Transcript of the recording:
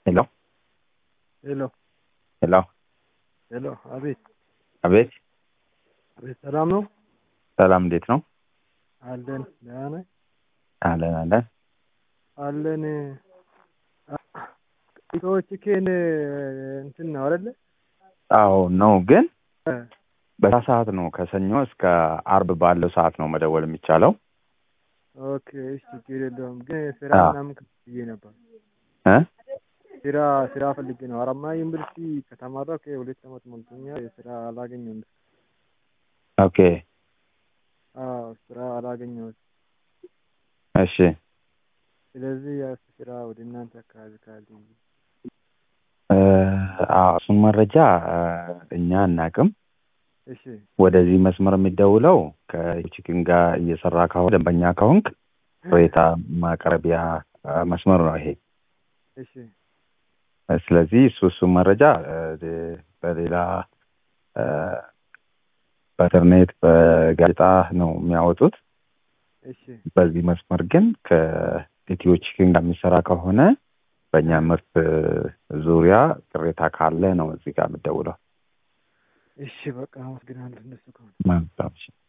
ሄሎ ሄሎ ሄሎ ሄሎ፣ አቤት አቤት አቤት፣ ሰላም ነው? ሰላም እንዴት ነው? አለን ደህና ነህ? አለን አለን አለን። ሰዎች ኬን እንትን ነው አይደለ? አዎ ነው ግን በዛ ሰዓት ነው ከሰኞ እስከ አርብ ባለው ሰዓት ነው መደወል የሚቻለው ኦኬ፣ እሺ፣ ችግር የለውም። ግን ስራ አዎ። ምናምን ብዬ ነበር። እ ስራ ስራ ፈልጌ ነው። ሀረማያ ዩኒቨርሲቲ ከተማረኩ ሁለት ዓመት ሞልቶኛል። ስራ አላገኘሁም። ኦኬ አዎ፣ ስራ አላገኘሁም። እሺ ስለዚህ ያ ስራ ወደ እናንተ አካባቢ ካለ እ አዎ እሱን መረጃ እ እኛ አናቅም እሺ፣ ወደዚህ መስመር የሚደውለው ከቺክን ጋር እየሰራ ከሆነ ደንበኛ ከሆንክ ቅሬታ ማቅረቢያ እ መስመር ነው ይሄ እሺ፣ ስለዚህ እሱ እሱ መረጃ እ በሌላ እ በኢንተርኔት በጋዜጣ ነው የሚያወጡት እሺ፣ በዚህ መስመር ግን ከኢትዮ ቺክን ጋር የሚሰራ ከሆነ በእኛ ምርት ዙሪያ ቅሬታ ካለ ነው እዚህ ጋር የምደውለው እሺ። በቃ አመሰግናለሁ። እነሱ ከሆነ መልካም እሺ